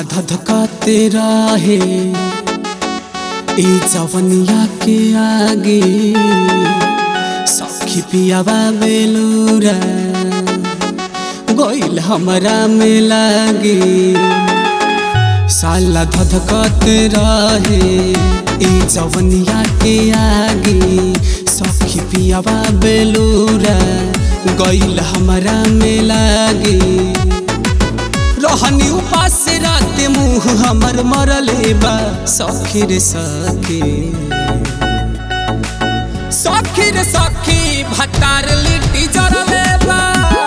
धधकाते रहे ई जवनिया के आगे सखी पियावा बेलूरा गोइल हमरा में लागे साला धधकाते रहे ई जवनिया के आगे सखी पियावा बेलूरा गइल हमरा में लागे रहनी उपास रात मुंह हमर मरले बा सखी रे सखी सखी रे सखी भतार लिट्टी जरले बा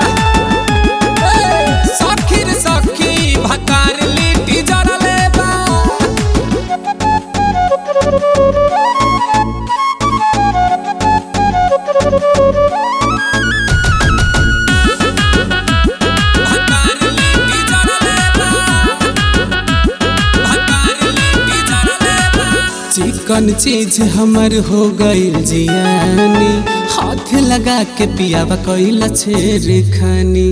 ए, सखी रे सखी भतार लिट्टी जरले बा भतार लिट्टी जरले बा भतार लिट्टी जरले बा चिकन चीज हमर हो गइल जियानी हाथ लगा के पियावा कइल छेर खानी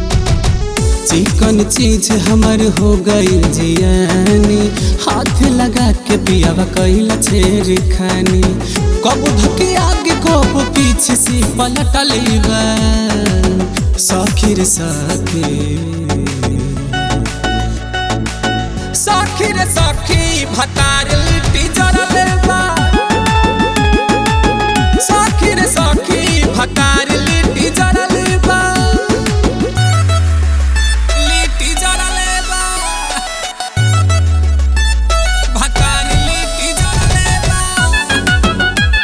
चिकन चीज हमर हो गइल जियानी हाथ लगा के पियावा कइल छेर खानी कब धके आगे कब पीछे से पलटल बा सखी रे सखी सखी रे सखी भतार लिट्टी जरले बा सखी रे सखी भतार लिट्टी जरले बा लिट्टी जरले बा भतार लिट्टी जरले बा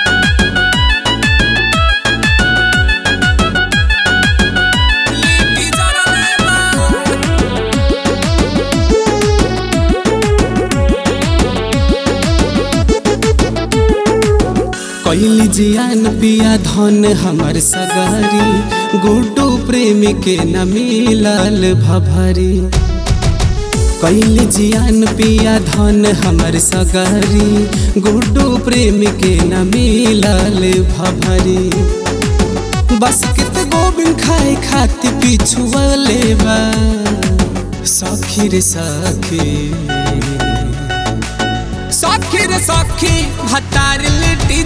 लिट्टी जरले बा कैली जियान पिया धन हमर सगारी गुड्डू प्रेम के न मिलल भभरी कैली जियान पिया धन हमर सगारी गुड्डू प्रेम के न मिलल भभरी बस कित गोबिंद खाए खातिर पिछुअले बा सखी रे सखी सखी रे सखी भतार लिट्टी